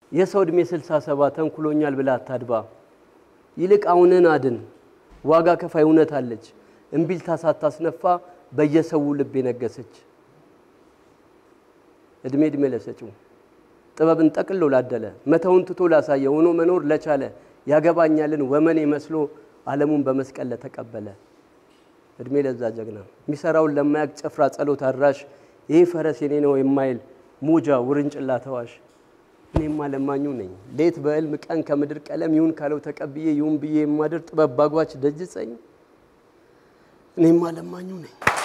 የሰው ዕድሜ ስልሳ ሰባ ተንኩሎኛል ብላ አታድባ። ይልቅ አሁንን አድን። ዋጋ ከፋይ እውነት አለች። እምቢልታ ሳታስነፋ በየሰው ልብ የነገሰች እድሜ እድሜ ለሰጪው ጥበብን ጠቅሎ ላደለ መተውን ትቶ ላሳየ ሆኖ መኖር ለቻለ ያገባኛልን ወመኔ መስሎ ዓለሙን በመስቀል ለተቀበለ እድሜ ለዛ ጀግና የሚሰራውን ለማያቅ ጭፍራ ጸሎት አድራሽ ይህ ፈረስ የኔ ነው የማይል ሙጃ ውርንጭላ ተዋሽ እኔማ ለማኙ ነኝ ሌት በዕልም ቀን ከምድር ቀለም ይሁን ካለው ተቀብዬ ይሁን ብዬ የማድር ጥበብ ባጓች ደጅጸኝ እኔማ ለማኙ ነኝ።